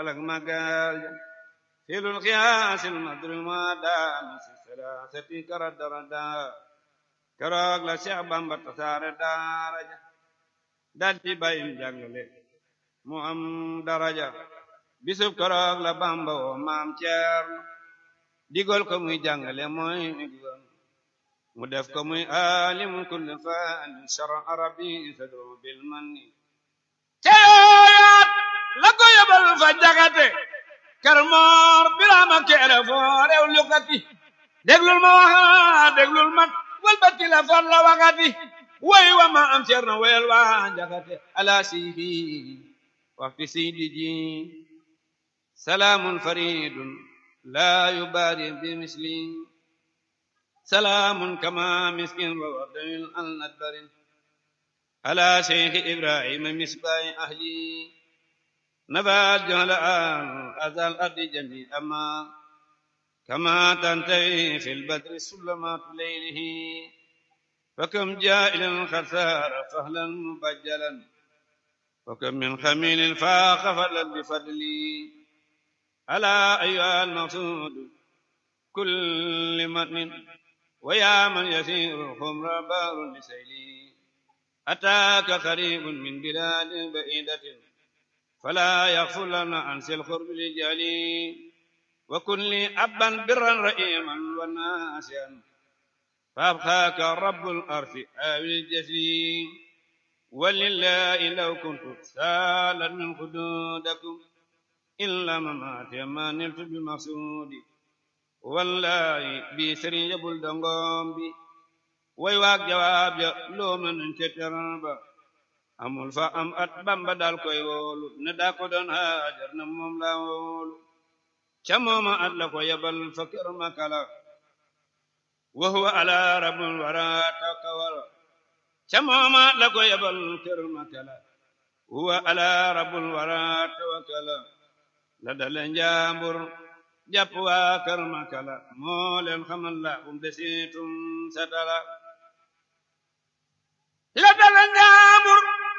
alak magal filul qiyaasil madruma daami si salaasati karadarada keroog la Cheikh Bamba tasaare daaraja daldi bayim jàngale mu am daraja bisub keroog la Bamba woo maam Ceerno digol ko muy jàngale mooy digal mu def ko muy alimu kulli fani shara arabi sadru bil manni ceeyaat la ko yóbbal fa jaxate kër moor birama keere foo rew lukati déglul ma waxa déglul ma walbati la far la wakati way wa ma am ceerno weel wa jaxate ala sidi waxti sidi ji salaamun faridun la yubari bi misli salaamun kama miskin wa wardawil al nadbarin ala sheikh ibrahima misbahi ahli نبات جهل آن أذى الأرض جميعا ما كما تنتهي في البدر سلمات ليله فكم جائل خسار فهلا مبجلا وكم من خميل فاق فضلا بفضلي ألا أيها المقصود كل متن ويا من يسير الخمر بار لسيلي أتاك قريب من بلاد بعيدة فلا يغفر لنا عن سي القرب لجالي وكن لي أبا برا رئيما وناسيا فأبقاك رب الأرض آوي الجسي ولله لو كنت سالا من خدودكم إلا مماتي ما نلت بمقصودي والله بي سري يبول دنگوم بي ويواك جواب لو من تتربا amul fa am at bamba dal koy woolu ne daa ko doon haajar na moom la woolu ca mooma at la ko yabal fa kër makala wa huwa ala rabbul wara takawal ca mooma at la ko yabal kër makala huwa ala rabbul wara tawakkala la dale njaambur jàpp waa kër makala moo leen xamal la um desitum satala la dale njaambur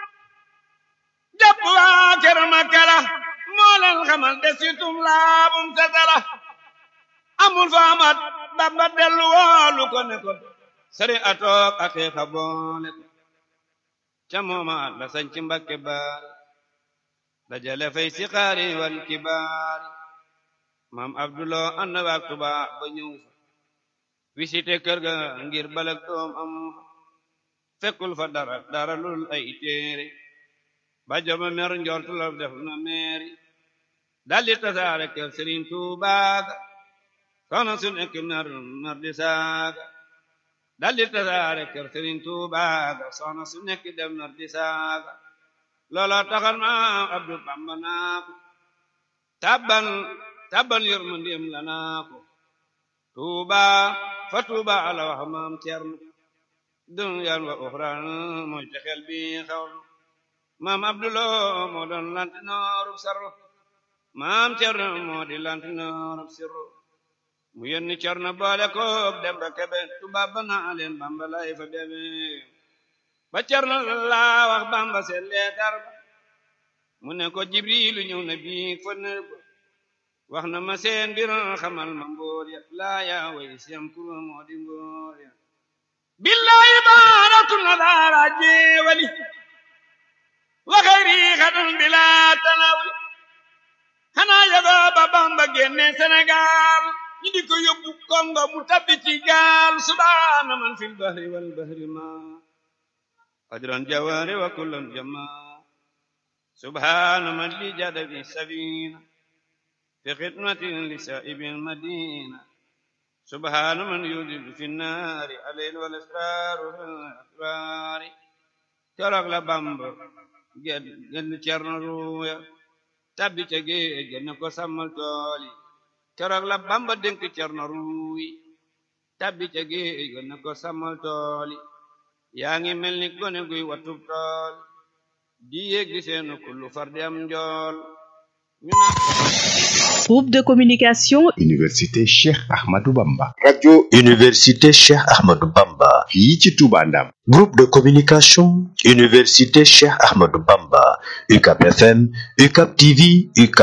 jàpp waa kër Makala moo leen xamal desitum laabum satala amul fa amat Bamba dellu woolu ko ne ko sari atoog aqiiqa boole ko ca mooma la sañci Mbakke baari dajale fay siqaari wal kibaari maam Abdulo ànd waak Tuubaa ba ñëw fa visité kër ga ngir balak doom am fekkul fa dara dara lul ay téere ba joma mer njort la def na meeri daldi tasaare kër Sëriñ Tuubaa ga soxna su nekk mer mer di saaga daldi tasaare kër Sëriñ Tuubaa ga soxna su nekk dem mer di saaga loola taxal ma Abdu Bamba naa ko tabban tabban yërmandeem la naa ko Tuubaa fa Tuubaa ala wax maam Cerno dunyan wa uxraan mooy texel bi xawlu maam abdulo moo doon lantinoorub sarro maam cerno moo di lantinoorub sirro mu yónni cerno boole koog demba kebe tubaab ba naa leen bamba lay fa bebe ba cerno laa wax bamba seen leetar ba mu ne ko jibrilu ñëw na bii fa nër ba wax na ma seen mbir xamal ma mbóor ya laa yaa way siyam kuro moo di mbóor ya billahi baaratul na daara jeewali waxeeri xadun bila tanawul xanaa yagoo ba bamba génne Sénégal ñu di ko yóbbu Congo mu tabbi ci gaal subhaana man fil bahri wal bahri ma qadran jawaari wa kullan jama subhaana man li jada bi safina fi xidmatin li saibil madina subhaana man yudidu fi nnaari alayl wal asraaru fil asraari keroog la bamba genn cerno ruuya tabbi ca géej ga ne ko sàmmal tool yi keroog la bamba dénk cerno ruuyi tabbi ca géej ga ne ko sàmmal tool yi yaa ngi mel ni gone guy watub tool di yéeg di seenu kullu far di am njool ñu na Groupe de communication Université Cheikh Ahmadou Bamba radio université Cheikh Ahmadou Bamba fii ci Touba Ndam groupe de communication université Cheikh Ahmadou Bamba UCAP FM UCAP TV UCAP